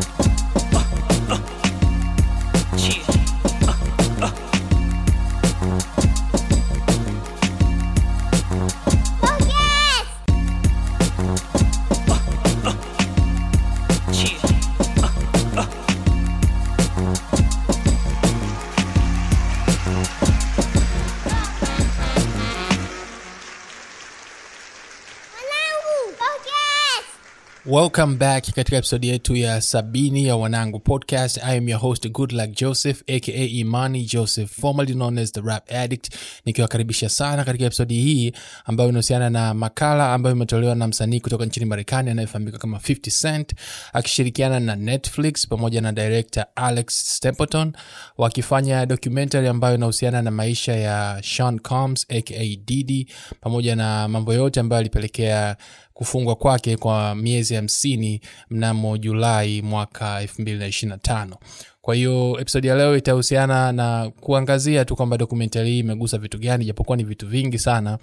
welcome back katika episodi yetu ya sabini ya wanangu podcast i am your host good luck joseph aka imani joseph formerly known as the rap addict nikiwakaribisha sana katika episodi hii ambayo inahusiana na makala ambayo imetolewa na msanii kutoka nchini marekani anayefahamika kama 50 cent akishirikiana na netflix pamoja na director alex stempleton wakifanya documentary ambayo inahusiana na maisha ya sean combs aka didi pamoja na mambo yote ambayo alipelekea kufungwa kwake kwa miezi hamsini mnamo julai mwaka 225 kwa hiyo episodi ya leo itahusiana na kuangazia tu kwamba dokumentari hii imegusa vitu gani japokuwa ni vitu vingi sana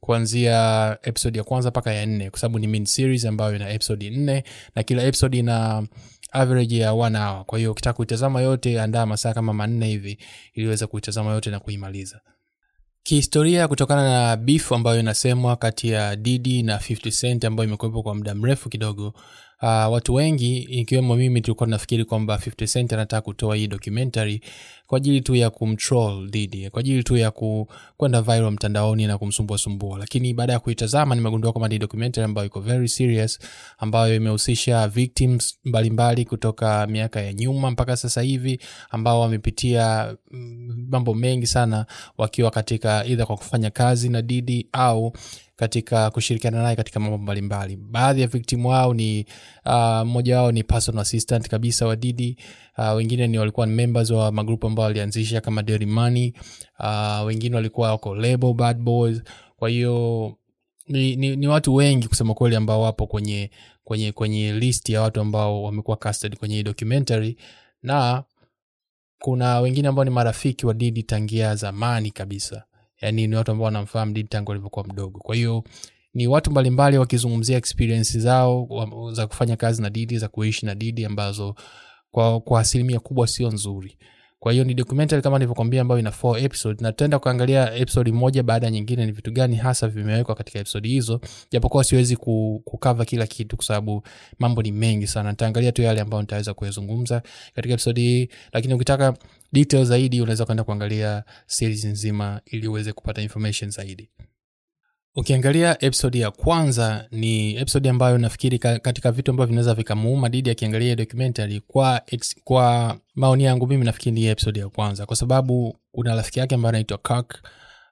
kuanzia episodi ya kwanza mpaka ya nne kwa sababu ni main series ambayo ina episodi nne na kila episodi ina average ya one hour kwa hiyo ukitaka kuitazama yote andaa masaa kama manne hivi iliweza kuitazama yote na kuimaliza kihistoria kutokana na beef ambayo inasemwa kati ya didi na 50 cent ambayo imekuwepo kwa muda mrefu kidogo uh, watu wengi ikiwemo mimi tulikuwa tunafikiri kwamba 50 cent anataka kutoa hii documentary kwa ajili tu ya kumtroll didi kwa ajili tu ya ku, kwenda viral mtandaoni na kumsumbua sumbua lakini baada ya kuitazama nimegundua kwamba ni documentary ambayo iko very serious ambayo imehusisha victims mbalimbali mbali kutoka miaka ya nyuma mpaka sasa hivi ambao wamepitia mambo mengi sana wakiwa katika idha kwa kufanya kazi na didi au katika kushirikiana naye katika mambo mbalimbali baadhi ya victim wao ni mmoja uh, wao ni personal assistant kabisa wa didi uh, wengine ni walikuwa ni members wa magrupu ambao walianzisha kama Dirty Money uh, wengine walikuwa wako label bad boys kwa hiyo ni, ni, ni watu wengi kusema kweli ambao wapo kwenye kwenye kwenye list ya watu ambao wamekuwa casted kwenye hii documentary na kuna wengine ambao ni marafiki wa didi tangia zamani kabisa yani ni watu ambao wanamfahamu didi tangu alivyokuwa mdogo kwa hiyo ni watu mbalimbali wakizungumzia experience zao za kufanya kazi na didi za kuishi na didi ambazo kwa, kwa asilimia kubwa sio nzuri kwa hiyo ni documentary kama nilivyokwambia ambayo ina four episode na tutaenda kuangalia episode moja baada ya nyingine ni vitu gani hasa vimewekwa katika episode hizo japokuwa siwezi kukava kila kitu kwa sababu mambo ni mengi sana nitaangalia tu yale ambayo nitaweza kuyazungumza katika episode hii lakini ukitaka detail zaidi unaweza kwenda kuangalia series nzima ili uweze kupata information zaidi ukiangalia episode ya kwanza ni episode ambayo nafikiri katika vitu ambavyo vinaweza vikamuuma didi akiangalia documentary kwa, ex, kwa maoni yangu mimi nafikiri ni episode ya kwanza kwa sababu kuna rafiki yake ambaye anaitwa kirk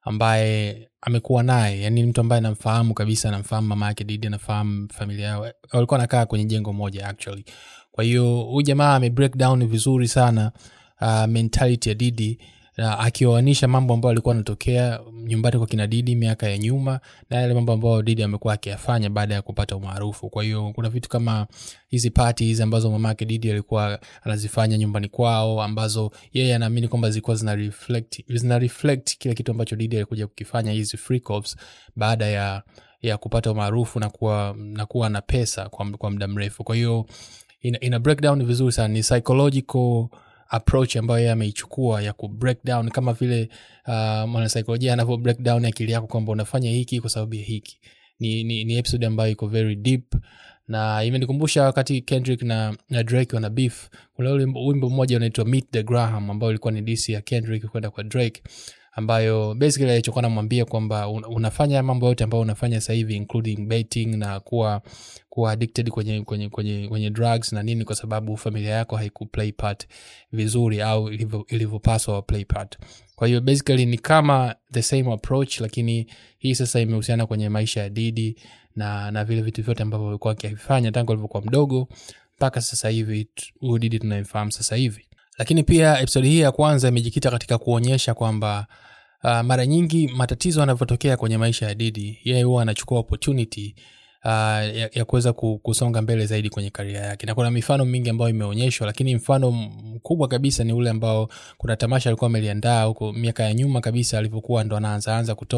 ambaye amekuwa naye yani ni mtu ambaye anamfahamu kabisa anamfahamu mama yake didi anafahamu familia yao walikuwa anakaa kwenye jengo moja actually kwa hiyo huyu jamaa ame break down vizuri sana uh, mentality ya didi na akioanisha mambo ambayo alikuwa anatokea nyumbani kwa kina didi miaka ya nyuma na yale mambo ambayo didi amekuwa akiyafanya baada ya kupata umaarufu kwa hiyo kuna vitu kama hizi pati hizi ambazo mamake didi alikuwa anazifanya nyumbani kwao ambazo yeye anaamini kwamba zilikuwa zina reflect, zina reflect kile kitu ambacho didi alikuja kukifanya hizi freak-offs baada ya ya kupata umaarufu na kuwa na kuwa na pesa kwa, kwa muda mrefu kwa hiyo ina, ina breakdown vizuri sana ni psychological approach ambayo yeye ameichukua ya ku break down kama vile uh, mwanasaikolojia anavyo break down akili yako kwamba unafanya hiki kwa sababu ya hiki ni, ni, ni episode ambayo iko very deep na imenikumbusha wakati kendrick na, na drake wana beef kuna ule wimbo mmoja unaitwa meet the graham ambao ilikuwa ni dc ya kendrick kwenda kwa drake ambayo basically alichokuwa namwambia kwamba unafanya mambo yote ambayo unafanya sasa hivi including betting na kuwa kuwa addicted kwenye, kwenye, kwenye, kwenye drugs na nini kwa sababu familia yako haiku play part vizuri au ilivyopaswa play part kwa hiyo basically ni kama the same approach lakini hii sasa imehusiana kwenye maisha ya didi na na vile vitu vyote ambavyo alikuwa akivifanya tangu alivyokuwa mdogo mpaka sasa hivi huyu didi tunayemfahamu sasa hivi lakini pia episodi hii ya kwanza imejikita katika kuonyesha kwamba uh, mara nyingi matatizo yanavyotokea kwenye maisha ya didi yeye huwa anachukua opportunity uh, ya, ya kuweza kusonga mbele zaidi kwenye karia yake na kuna mifano mingi ambayo imeonyeshwa lakini mfano mkubwa kabisa ni ule ambao kuna tamasha alikuwa ameliandaa huko miaka ya nyuma kabisa alivyokuwa ndo anaanzaanza kutoka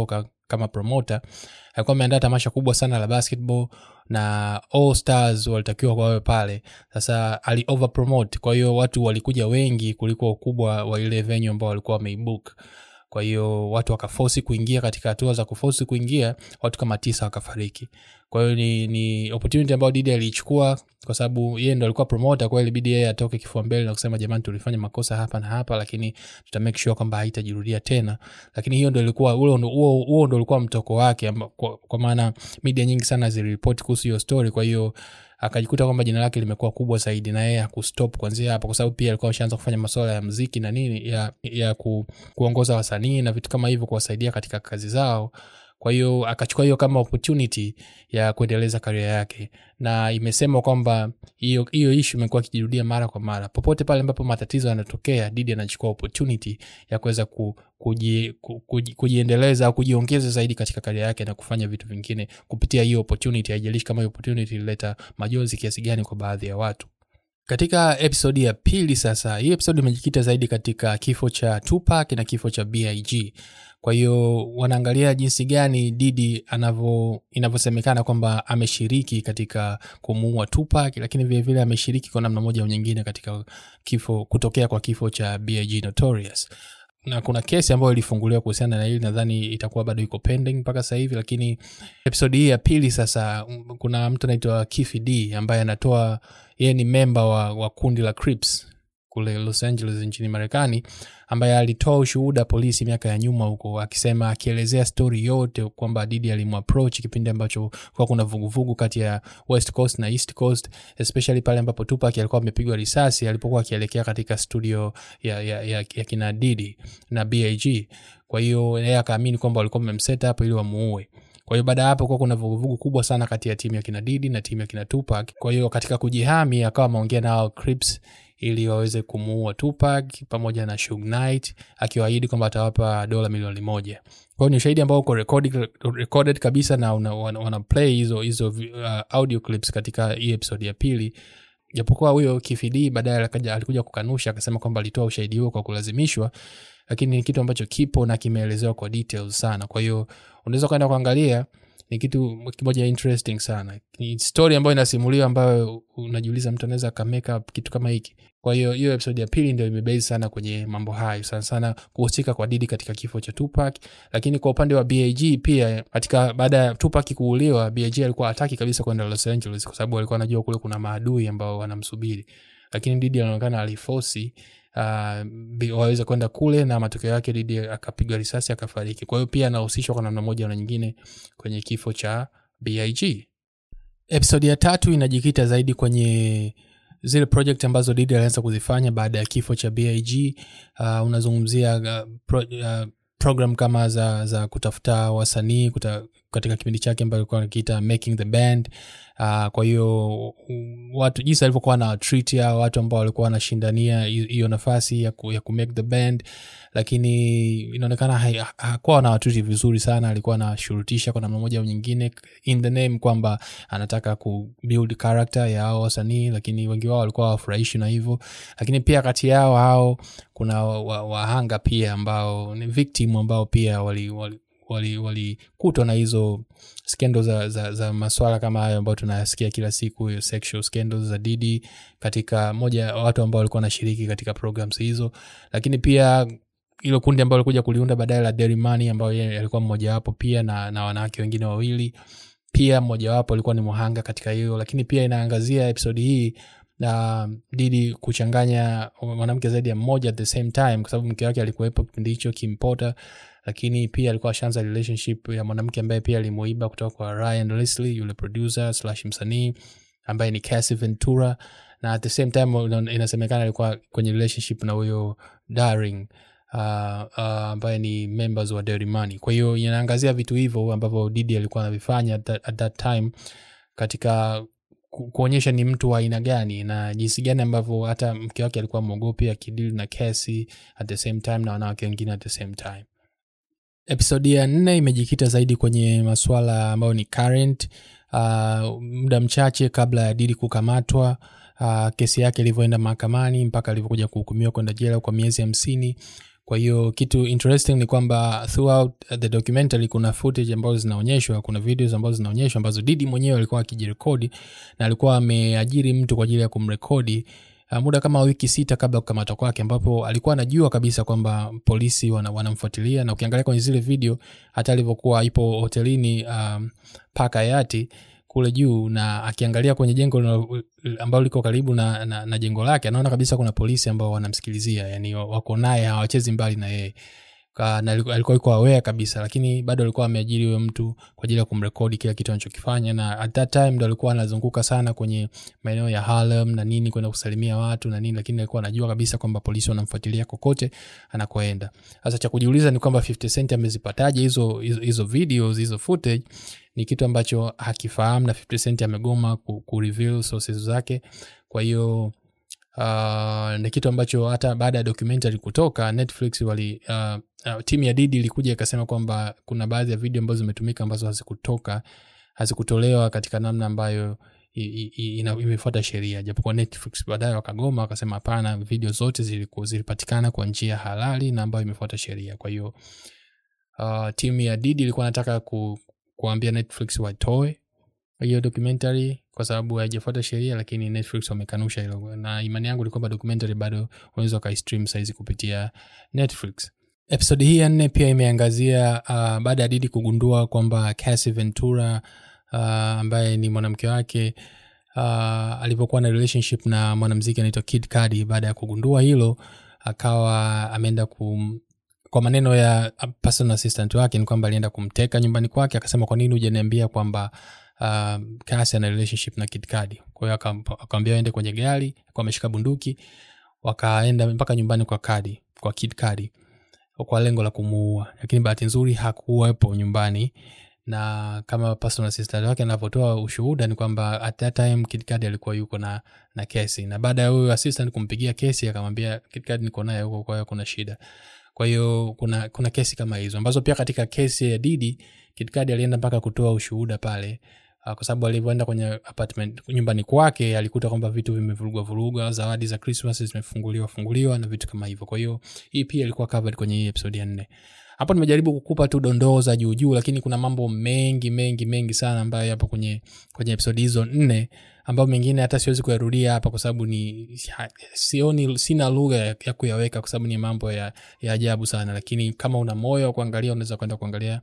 kama promota alikuwa ameandaa tamasha kubwa sana la basketball na all stars walitakiwa wawe pale sasa ali over promote kwa hiyo watu walikuja wengi kuliko ukubwa wa ile venue ambao walikuwa wameibook kwa hiyo watu wakafosi kuingia katika hatua za kufosi kuingia watu kama tisa wakafariki kwa hiyo ni, ni opportunity ambayo didi aliichukua kwa sababu yeye ndo alikuwa promoter kwa hiyo ilibidi yeye atoke kifua mbele na kusema jamani tulifanya makosa hapa na hapa lakini tuta make sure kwamba haitajirudia tena lakini hiyo ndo ilikuwa huo ndo- huo huo ndo ulikuwa mtoko wake amba, kwa, kwa maana media nyingi sana ziliripoti kuhusu hiyo story kwa hiyo akajikuta kwamba jina lake limekuwa kubwa zaidi na yeye hakustop kuanzia hapo kwa sababu pia alikuwa ameshaanza kufanya masuala ya mziki na nini ya, ya ku, kuongoza wasanii na vitu kama hivyo kuwasaidia katika kazi zao kwa hiyo akachukua hiyo kama opportunity ya kuendeleza karia yake na imesema kwamba hiyo hiyo ishu imekuwa ikijirudia mara kwa mara popote pale ambapo matatizo yanatokea didi anachukua opportunity ya kuweza ku, kuji, ku, kuji, kujiendeleza au kujiongeza zaidi katika karia yake na kufanya vitu vingine kupitia hiyo opportunity haijalishi kama hiyo opportunity ilileta majonzi kiasi gani kwa baadhi ya watu katika episodi ya pili sasa hii episodi imejikita zaidi katika kifo cha tupac na kifo cha big kwa hiyo wanaangalia jinsi gani didi anavyo inavyosemekana kwamba ameshiriki katika kumuua tupac lakini vilevile ameshiriki kwa namna moja au nyingine katika kifo kutokea kwa kifo cha big notorious na kuna kesi ambayo ilifunguliwa kuhusiana na hili nadhani itakuwa bado iko pending mpaka sasa hivi lakini episodi hii ya pili sasa mm, kuna mtu anaitwa kifi d ambaye anatoa yeye ni memba wa, wa kundi la crips kule los angeles nchini marekani ambaye alitoa ushuhuda polisi miaka ya nyuma huko akisema akielezea stori yote kwamba didi alimapproach kipindi ambacho kuwa kuna vuguvugu kati ya west coast na east coast especially pale ambapo tupak alikuwa amepigwa risasi alipokuwa akielekea katika studio ya, ya, ya, ya kina didi na bag kwa hiyo yeye akaamini kwamba walikuwa wamemset up ili wamuue kwa hiyo baada ya hapo kuwa kuna vuguvugu kubwa sana kati ya timu ya kina didi na timu ya kina tupak kwa hiyo katika kujihami akawa ameongea nao crips ili waweze kumuua tupak pamoja na Suge Knight akiwaahidi kwamba atawapa dola milioni moja kwa hiyo ni ushahidi ambao uko recorded, recorded kabisa na una, wana, wana play hizo hizo uh, audio clips katika hii episode ya pili japokuwa huyo kifidi baadaye alikaja- alikuja kukanusha akasema kwamba alitoa ushahidi huo kwa kulazimishwa lakini ni kitu ambacho kipo na kimeelezewa kwa details sana kwa hiyo unaweza ukaenda kuangalia ni kitu kimoja interesting sana ni story ambayo inasimuliwa ambayo unajiuliza mtu anaweza akamake up kitu kama hiki kwa hiyo hiyo episode ya pili ndio imebase sana kwenye mambo hayo sana sana kuhusika kwa didi katika kifo cha tupac lakini kwa upande wa bag pia katika baada ya tupac kuuliwa bag alikuwa hataki kabisa kwenda los angeles kwa sababu alikuwa anajua kule kuna maadui ambao wanamsubiri lakini didi anaonekana alifosi uh, bi- waweze kwenda kule na matokeo yake didi akapigwa risasi akafariki kwa hiyo pia anahusishwa kwa namna moja na nyingine kwenye kifo cha big episodi ya tatu inajikita zaidi kwenye zile project ambazo didi alianza kuzifanya baada ya kifo cha big uh, unazungumzia uh, pro, uh, program kama za za kutafuta wasanii kuta, katika kipindi chake ambayo alikuwa anakiita making the band uh, kwa hiyo um, watu jinsi alivyokuwa na treat ya watu ambao walikuwa wanashindania hi- hiyo nafasi ya, ku, ya ku make the band lakini inaonekana hai- ha- hakuwa na watuti vizuri sana alikuwa anashurutisha kwa namna moja au nyingine in the name kwamba anataka ku build character ya hao wasanii lakini wengi wao walikuwa wafurahishi na hivyo lakini pia kati yao hao kuna wahanga wa, wahanga pia ambao ni victim ambao pia wali, wali walikutwa wali walikutwa na hizo skendo za, za, za maswala kama hayo ambayo tunayasikia kila siku hiyo sexual scandals za didi katika moja ya watu ambao walikuwa wanashiriki katika programs hizo lakini pia hilo kundi ambao alikuja kuliunda baadaye la derimani ambayo yeye alikuwa mmojawapo pia na, na wanawake wengine wawili pia mmojawapo alikuwa ni mhanga katika hiyo lakini pia inaangazia episodi hii na didi kuchanganya mwanamke zaidi ya mmoja at the same time kwa sababu mke wake alikuwepo kipindi hicho kimpota lakini pia alikuwa ashaanza relationship ya mwanamke ambaye pia alimuiba kutoka kwa ryan lesley yule producer slash msanii ambaye ni Cassie ventura na at the same time una- inasemekana alikuwa kwenye relationship na huyo daring uh, uh, ambaye ni members wa Dirty Money. kwa hiyo inaangazia vitu hivyo ambavyo didi alikuwa anavifanya at that, at that time katika ku- kuonyesha ni mtu wa aina gani na jinsi gani ambavyo hata mke wake alikuwa mwogopi akidili na kesi at the same time na wanawake wengine at the same time episodi ya nne imejikita zaidi kwenye masuala ambayo ni current uh, muda mchache kabla ya didi kukamatwa uh, kesi yake ilivyoenda mahakamani mpaka alivyokuja kuhukumiwa kwenda jela kwa miezi hamsini kwa hiyo kitu interesting ni kwamba throughout the documentary kuna footage ambazo zinaonyeshwa kuna videos ambazo zinaonyeshwa ambazo didi mwenyewe alikuwa akijirekodi na alikuwa ameajiri mtu kwa ajili ya kumrekodi uh, muda kama wiki sita kabla ya kukamatwa kwake ambapo alikuwa anajua kabisa kwamba polisi wana, wanamfuatilia na ukiangalia kwenye zile video hata alivyokuwa ipo hotelini um, paka yati kule juu na akiangalia kwenye jengo lina- ambalo liko karibu na, na, na jengo lake anaona kabisa kuna polisi ambao wanamsikilizia yani wako naye hawachezi mbali na yeye Ka- na aliku- alikuwa yuko aware kabisa lakini bado alikuwa ameajiri huyo mtu kwa ajili ya kumrekodi kila kitu anachokifanya na at that time ndo alikuwa anazunguka sana kwenye maeneo ya Harlem na nini kwenda kusalimia watu na nini lakini alikuwa anajua kabisa kwamba polisi wanamfuatilia kokote anakoenda sasa cha kujiuliza ni kwamba 50 Cent amezipataje hizo hizo hizo videos hizo footage ni kitu ambacho hakifahamu na 50 Cent amegoma ku, ku reveal sources zake kwa hiyo uh, ni kitu ambacho hata baada ya documentary kutoka netflix wali uh, uh, timu ya didi ilikuja ikasema kwamba kuna baadhi ya video ambazo zimetumika ambazo hazikutoka hazikutolewa katika namna ambayo i- i- i- ina- imefuata sheria japokuwa netflix baadaye wakagoma wakasema hapana video zote ziliku- zilipatikana kwa njia halali na ambayo imefuata sheria kwa hiyo uh, timu ya didi ilikuwa nataka ku, kuambia netflix watoe hiyo documentary kwa sababu haijafuata sheria lakini netflix wamekanusha hilo na imani yangu ni kwamba documentary bado unaweza ukaistream saizi kupitia netflix episodi hii ya nne pia imeangazia uh, baada ya didi kugundua kwamba Cassie ventura uh, ambaye ni mwanamke wake uh, alivyokuwa na relationship na mwanamziki anaitwa kid Cudi baada ya kugundua hilo akawa ameenda kum kwa maneno ya personal assistant wake ni kwamba alienda kumteka nyumbani kwake akasema kwa nini hujaniambia kwamba uh, kasi ana relationship na Kid Cudi kwa hiyo akam- akamwambia aende kwenye gari kwa ameshika bunduki wakaenda mpaka nyumbani kwa Cudi kwa Kid Cudi kwa lengo la kumuua lakini bahati nzuri hakuwepo nyumbani na kama personal assistant wake anavyotoa ushuhuda ni kwamba at that time Kid Cudi alikuwa yuko na na kesi na baada ya huyo assistant kumpigia kesi akamwambia Kid Cudi niko naye huko kwa hiyo kuna shida kwa hiyo kuna kuna kesi kama hizo ambazo pia katika kesi ya didi Kid Cudi alienda mpaka kutoa ushuhuda pale uh, kwa sababu alivyoenda kwenye apartment nyumbani kwake alikuta kwamba vitu vimevurugwa vurugwa zawadi za christmas zimefunguliwa funguliwa na vitu kama hivyo kwa hiyo hii pia ilikuwa covered kwenye hii episode ya nne hapo nimejaribu kukupa tu dondoo za juu juu lakini kuna mambo mengi mengi mengi sana ambayo yapo kwenye kwenye episode hizo nne ambayo mengine hata siwezi kuyarudia hapa kwa sababu ni ha- sioni sina lugha ya, ya kuyaweka kwa sababu ni mambo ya, ya ajabu sana lakini kama una moyo wa kuangalia unaweza kwenda kuangalia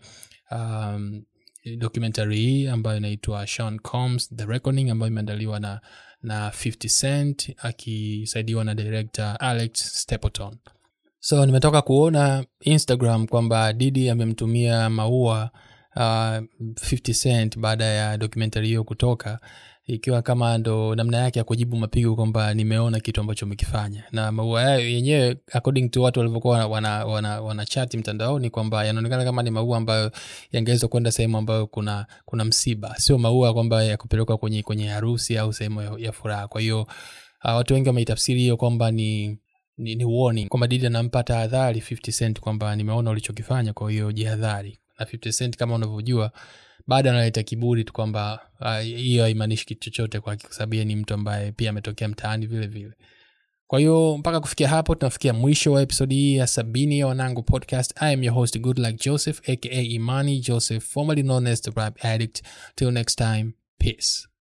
um, documentary hii ambayo inaitwa Sean Combs The Reckoning ambayo imeandaliwa na na 50 Cent akisaidiwa na director Alex Stapleton so nimetoka kuona instagram kwamba didi amemtumia maua uh, 50 cent baada ya documentary hiyo kutoka ikiwa kama ndo namna yake ya kujibu mapigo kwamba nimeona kitu ambacho umekifanya na maua yayo yenyewe according to watu walivyokuwa wana, wana, wana chati mtandaoni kwamba yanaonekana kama ni maua ambayo yangeweza kwenda sehemu ambayo kuna kuna msiba sio maua kwamba ya kupelekwa kwenye kwenye harusi au sehemu ya, ya furaha kwa hiyo uh, watu wengi wameitafsiri hiyo kwamba ni ni, ni warning kwamba didi anampa tahadhari 50 cent kwamba nimeona ulichokifanya kwa hiyo jihadhari na 50 cent kama unavyojua bado analeta kiburi tu kwamba ah, hiyo haimaanishi kitu chochote kwake kwa sababu yeye ni mtu ambaye pia ametokea mtaani vile vile kwa hiyo mpaka kufikia hapo tunafikia mwisho wa episodi hii ya sabini ya wanangu podcast i am your host good like joseph aka imani joseph formerly known as the rap addict till next time peace